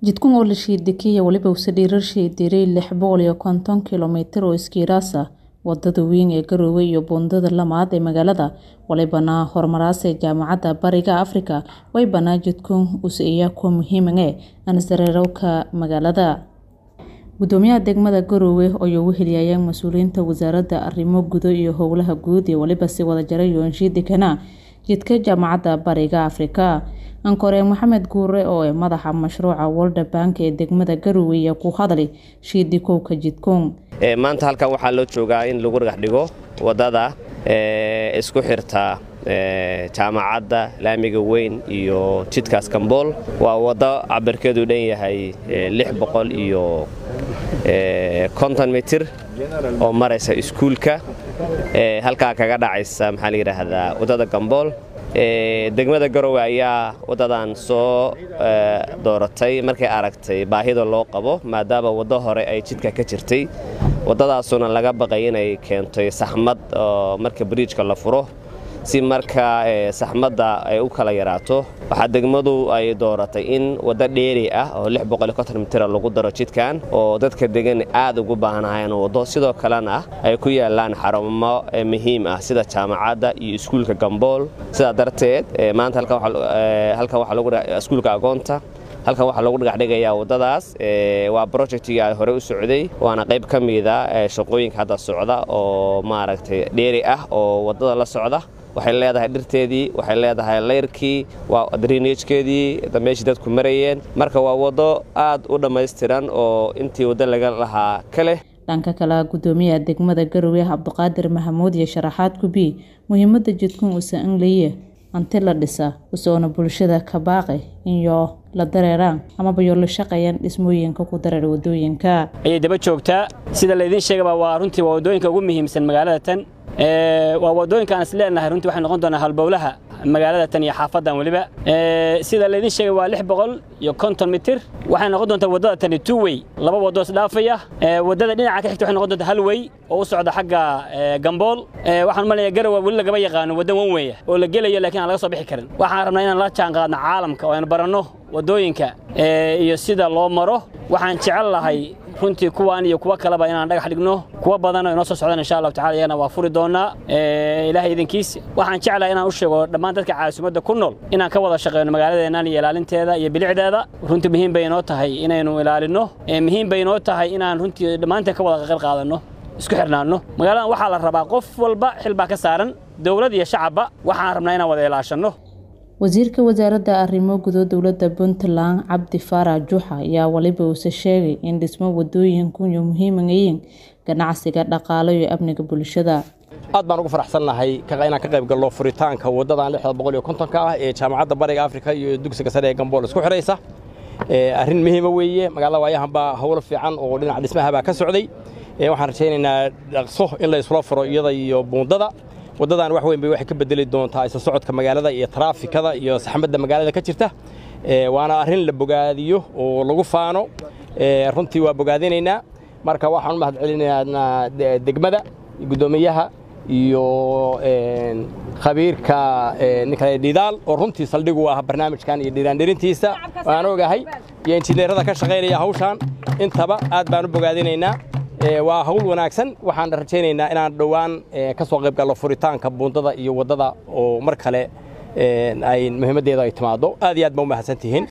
jidkan oo la shiidikaya weliba use dhiirarshii diray lix boqol iyo konton kilomitir oo iskiiraas ah wadada weyn ee Garowe iyo buundada lamaad ee magaalada walibana horumaraasay jaamacadda bariga Afrika way banaa jidkan use iya kuwa muhiiman ee ansarerowka magaalada gudoomiyaha degmada Garowe oo uu heliyayeen mas'uuliyiinta wasaaradda arrimo gudo iyo howlaha guud ee waliba si wada jaray yoonshiidikana jidka jaamacadda bariga Afrika ankore maxamed guure oo ah madaxa mashruuca World Bank ee degmada Garowe ayaa ku hadlay shiidikowka jidkoon maanta halkan waxaa loo joogaa in lagu dhagax dhigo wadada isku xirta jaamacadda laamiga weyn iyo jidkaas kambool waa waddo cabirkeedu dhan yahay lix boqol iyo konton mitir oo maraysa iskuulka halkaa kaga dhacaysa maxaa la yidhaahdaa waddada gambool degmada garowe ayaa waddadan soo dooratay markay aragtay baahida loo qabo maadaama waddo hore ay jidka ka jirtay waddadaasuna laga baqay inay keentay saxmad oo marka bariijka la furo si markaa saxmadda ay u kala yaraato waxaa degmadu ay dooratay in waddo dheeri ah oo mitira lagu daro jidkan oo dadka degan aad ugu baahnaayeen waddo sidoo kalena ay ku yaalaan xarumo muhiim ah sida jaamacadda iyo iskuulka gambool sidaa darteed maanta halkan iskuulka agoonta halkan waxaa lagu dhagaxdhigayaa waddadaas waa brojectigii ay hore u socday waana qayb ka mida shaqooyinka hadda socda oo maaragtay dheeri ah oo waddada la socda waxay leedahay dhirteedii waxay leedahay layrkii waa drinejkeedii meeshii dadku marayeen marka waa waddo aad u dhammaystiran oo intii waddo laga lahaa ka leh dhanka kale gudoomiyaha degmada garowe cabdiqaadir mahamuud iyo sharaxaad gubi muhiimadda jidkun usa angleye anti la dhisa usoona bulshada ka baaqay iyo la dareeraan amaba yo la shaqeeyaan dhismooyinka ku dareer wadooyinka ayay daba joogtaa sida laydiin sheegaba waa runtii waa waddooyinka ugu muhiimsan magaalada tan waa waddooyinka aan is leenahay runtii waxay noqon doonaa halbowlaha magaalada tan iyo xaafadan weliba sida laydiin sheegay waa lix boqol iyo konton mitir waxay noqon doontaa waddada tani two way laba waddo isdhaafaya waddada dhinaca ka xigta waxay noqon doontaa hal way oo u socda xagga gambool waxaan umaleeyaa garowe weli lagama yaqaano waddo wan weya oo la gelayo laakiin aan laga soo bixi karin waxaan rabnaa inaan la jaan qaadno caalamka oo aynu baranno waddooyinka iyo sida loo maro waxaan jecel lahay runtii kuwaan iyo kuwa kaleba inaan dhagax dhigno kuwa badan oo inoo soo socdaan insha allahu tacala iyagana waa furi doonaa ilaahay idinkiis waxaan jeclahay inaan u sheego dhammaan dadka caasimadda ku nool inaan ka wada shaqeyno magaaladeennan iyo ilaalinteeda iyo bilicdeeda runtii muhiim bay inoo tahay inaynu ilaalinno muhiim bay inoo tahay inaan runtii dhammaanteen ka wada qaqal qaadanno isku xirnaanno magaaladan waxaa la rabaa qof walba xil baa ka saaran dowlad iyo shacabba waxaan rabnaa inaan wada ilaashanno wasiirka wasaaradda arrimo gudo dowladda puntland cabdi faarax juuxa ayaa waliba uuse sheegay in dhismo wadooyinku iyo muhiiman yihiin ganacsiga dhaqaalo iyo amniga bulshada aad baan ugu faraxsannahay inaan ka qayb galno furitaanka waddadan lixda boqol iyo kontonka ah ee jaamacadda bariga afrika iyo dugsiga sare ee gambool isku xidhaysa arrin muhiima weeye magaalada waayahanbaa howlo fiican oo dhinaca dhismahabaa ka socday waxaan rajaynaynaa dhaqso in la isula furo iyada iyo buundada waddadan wax weyn bay waxay ka bedeli doontaa isla socodka magaalada iyo taraafikada iyo saxmadda magaalada ka jirta waana arrin la bogaadiyo oo lagu faano runtii waa bogaadinaynaa marka waxaan u mahad celinaynaa degmada guddoomiyaha iyo khabiirka ninka dhidaal oo runtii saldhigu ah barnaamijkan iyo dhiraandhirintiisa waan ogahay iyo injineerada ka shaqaynaya hawshaan intaba aad baan u bogaadinaynaa waa hawl wanaagsan waxaan rajaynaynaa inaan dhowaan ka soo qayb galno furitaanka buundada iyo waddada oo mar kale ay muhiimaddeeda ay timaado aad iyo aad ba u mahadsantihiin